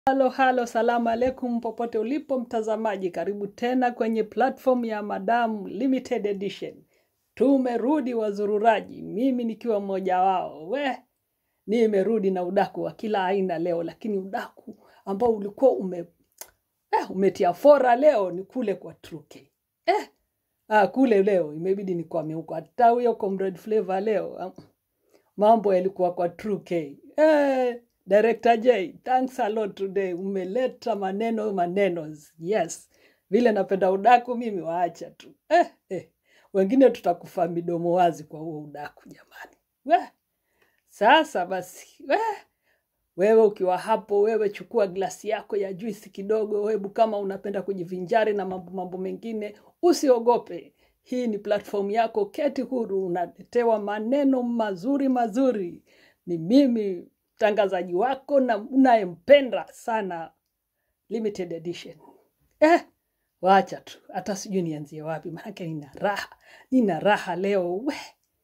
Halo halo, salamu alaikum popote ulipo mtazamaji, karibu tena kwenye platform ya Madam Limited Edition. Tumerudi wazururaji, mimi nikiwa mmoja wao. We, nimerudi na udaku wa kila aina leo, lakini udaku ambao ulikuwa ume eh, umetia fora leo ni kule kwa Truke. Eh, ah, kule leo imebidi nikwame huko, hata huyo Comrade Flavor leo ah, mambo yalikuwa kwa True K. Eh, Director J, thanks a lot today. Umeleta maneno maneno. Yes. Vile napenda udaku mimi waacha tu. Eh, eh. Wengine tutakufa midomo wazi kwa huo udaku jamani. We. Sasa basi. We. Wewe ukiwa hapo, wewe chukua glasi yako ya juisi kidogo, hebu kama unapenda kujivinjari na mambo mambo mengine, usiogope. Hii ni platform yako, keti huru, unaletewa maneno mazuri mazuri. Ni mimi mtangazaji wako na unayempenda sana limited edition. Eh, wacha tu, hata sijui nianzie wapi, maanake nina raha, nina raha leo we.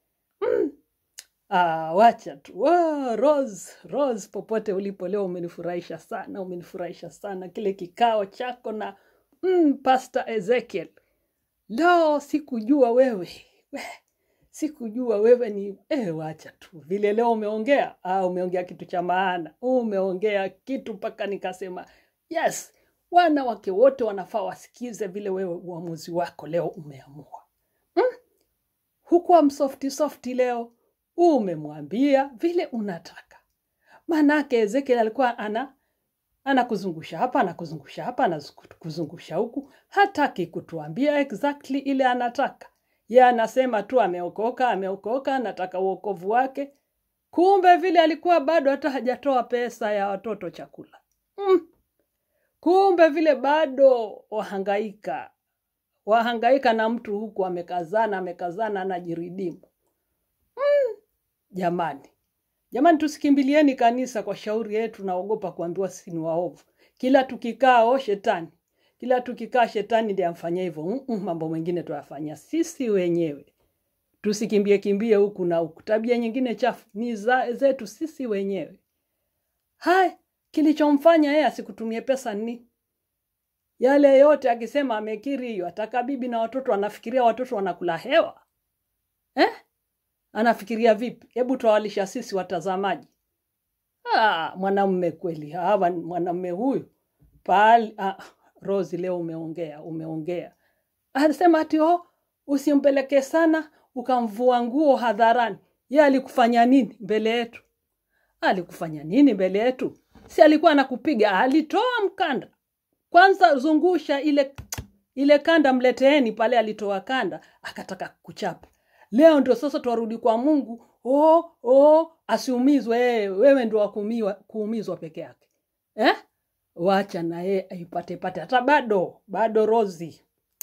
Ah, wacha tu. Oh, Rose, Rose, popote ulipo leo umenifurahisha sana, umenifurahisha sana kile kikao chako na mm, Pastor Ezekiel. Leo sikujua wewe we, sikujua wewe ni eh, wacha tu vile leo umeongea. Ah, umeongea kitu cha maana, umeongea kitu mpaka nikasema yes, wanawake wote wanafaa wasikize vile wewe uamuzi wako leo umeamua hukuwa msofti softi leo, umemwambia vile unataka. Maanake Ezekiel alikuwa ana anakuzungusha hapa, anakuzungusha hapa, anakuzungusha huku, hataki kutuambia exactly ile anataka. Ye anasema tu ameokoka, ameokoka, anataka uokovu wake. Kumbe vile alikuwa bado hata hajatoa pesa ya watoto chakula. Mm. Kumbe vile bado wahangaika wahangaika na mtu huku amekazana amekazana anajiridimu. Jamani, jamani, tusikimbilieni kanisa kwa shauri yetu. Naogopa kuambiwa sisi ni waovu. Kila tukikaa o shetani, kila tukikaa shetani ndiye amfanyia hivyo. Mm-mm, mambo mengine tuyafanyia sisi wenyewe. Tusikimbie kimbie huku na huku. Tabia nyingine chafu ni za, zetu sisi wenyewe. Hai, kilichomfanya yeye asikutumie pesa ni yale yote, akisema amekiri hiyo, ataka bibi na watoto, anafikiria watoto wanakula hewa eh? Anafikiria vipi? Hebu tuwalisha sisi watazamaji. Ah, mwanamume kweli hawa, mwanamume huyu pali. Ah, Rosi, leo umeongea, umeongea. Anasema ati oh, usimpeleke sana ukamvua nguo hadharani. Ye alikufanya nini mbele yetu? Alikufanya nini mbele yetu? Si alikuwa anakupiga? Alitoa mkanda kwanza, zungusha ile ile kanda, mleteeni pale. Alitoa kanda akataka kuchapa. Leo ndio sasa twarudi kwa Mungu. Oh, oh, asiumizwe yeye, wewe ndio wakuumiwa kuumizwa peke yake eh? Wacha na yeye aipate pate, hata bado bado. Rozi,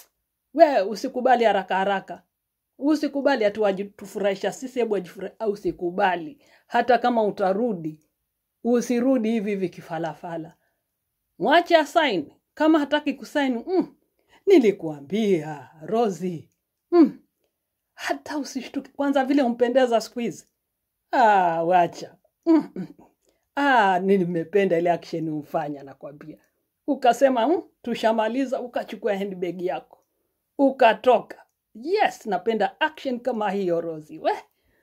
we usikubali haraka haraka, usikubali ati wajitufurahisha sisi, hebu wajifurahisha. Usikubali hata kama utarudi, usirudi hivi hivi kifalafala. Mwache asaini kama hataki kusaini. Mm, nilikuambia Rozi. Mm, hata usishtuke kwanza vile umpendeza siku hizi. Ah, wacha mm, mm. Ah, nimependa ile action umfanya, nakwambia. Ukasema mm, tushamaliza, ukachukua handbag yako ukatoka. Yes, napenda action kama hiyo Rozi. We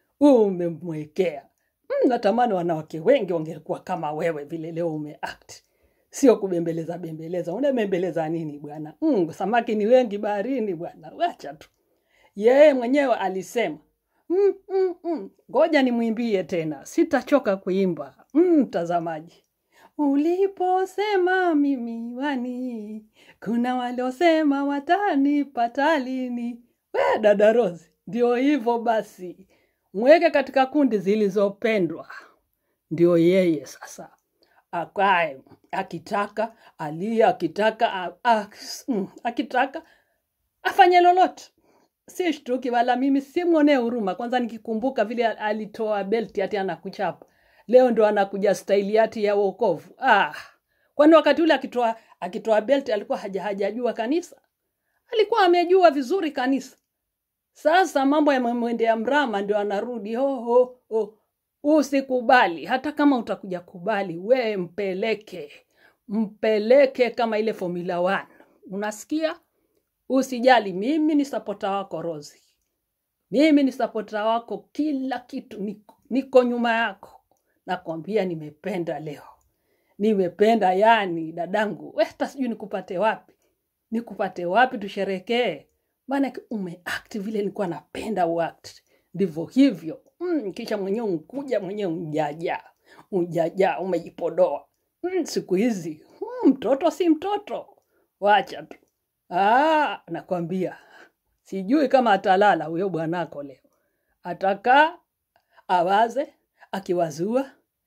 umemwekea mm, natamani wanawake wengi wangekuwa kama wewe vile leo umeact, sio kubembeleza bembeleza. Unabembeleza nini bwana? Mm, samaki ni wengi baharini bwana, wacha tu yeye mwenyewe alisema mm, mm, mm. Ngoja nimwimbie tena, sitachoka kuimba mtazamaji. Mm, uliposema mimi wani, kuna waliosema watanipata lini. We dada Rose, ndio hivyo basi, mweke katika kundi zilizopendwa. Ndio yeye sasa akae akitaka alia, akitaka a, a, mm, akitaka afanye lolote si shtuki wala mimi simwonee huruma. Kwanza nikikumbuka vile alitoa belti ati anakuchapa, leo ndo anakuja staili ati ya wokovu. Ah, kwani wakati ule akitoa akitoa belti alikuwa haja hajajua kanisa? Alikuwa amejua vizuri kanisa. Sasa mambo yamemwendea mrama, ndio anarudi ho ho ho. Usikubali, hata kama utakuja kubali, we mpeleke mpeleke kama ile Formula 1. Unasikia? Usijali, mimi ni sapota wako Rozi, mimi ni sapota wako, kila kitu niko, niko nyuma yako. Nakwambia nimependa leo, nimependa yani, dadangu, we hata sijui nikupate wapi, nikupate wapi tusherekee, maana umeact vile nilikuwa napenda uact, ndivyo hivyo mm, kisha mwenyewe unkuja mwenyewe unjaja unjaja umejipodoa mm, siku hizi mm, mtoto si mtoto, wacha tu. Ah, nakwambia sijui kama atalala huyo bwanako leo, atakaa awaze, akiwazua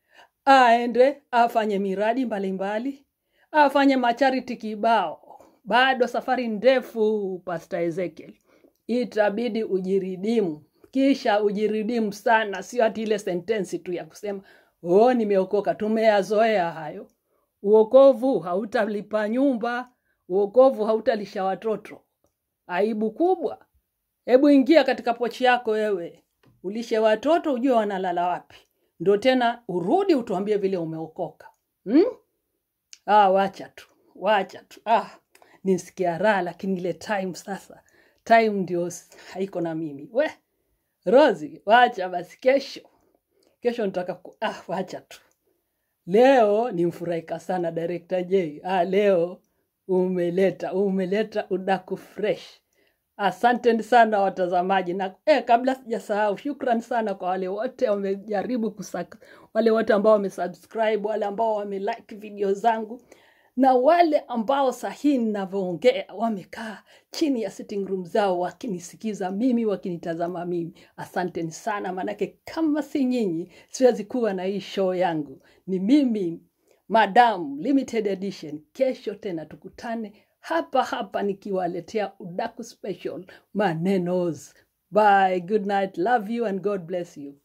aende afanye miradi mbalimbali, afanye macharity kibao. Bado safari ndefu, Pastor Ezekiel, itabidi ujiridimu, kisha ujiridimu sana, sio ati ile sentensi tu ya kusema oh, nimeokoka. Tumeyazoea hayo. Uokovu hautalipa nyumba, uokovu hautalisha watoto. Aibu kubwa. Hebu ingia katika pochi yako wewe, ulishe watoto, ujue wanalala wapi, ndo tena urudi utuambie vile umeokoka hmm? Ah, wacha tu, wacha tu. Ah, nisikia raha, lakini ile time sasa, time ndio s- haiko na mimi. We Rozi, wacha basi, kesho kesho nitaka ku... ah, wacha tu. Leo nimfurahika sana Director J. Ah, leo umeleta umeleta udaku fresh. Asanteni sana watazamaji, na eh, kabla sijasahau, shukran sana kwa wale wote wamejaribu kusak, wale wote ambao wamesubscribe, wale ambao wamelike video zangu na wale ambao sahihi ninavyoongea wamekaa chini ya sitting room zao wakinisikiza mimi, wakinitazama mimi. Asanteni sana, maanake kama si nyinyi siwezi kuwa na hii show yangu. Ni mimi Madam Limited Edition. Kesho tena tukutane hapa hapa nikiwaletea udaku special manenos. Bye, good night, love you and God bless you.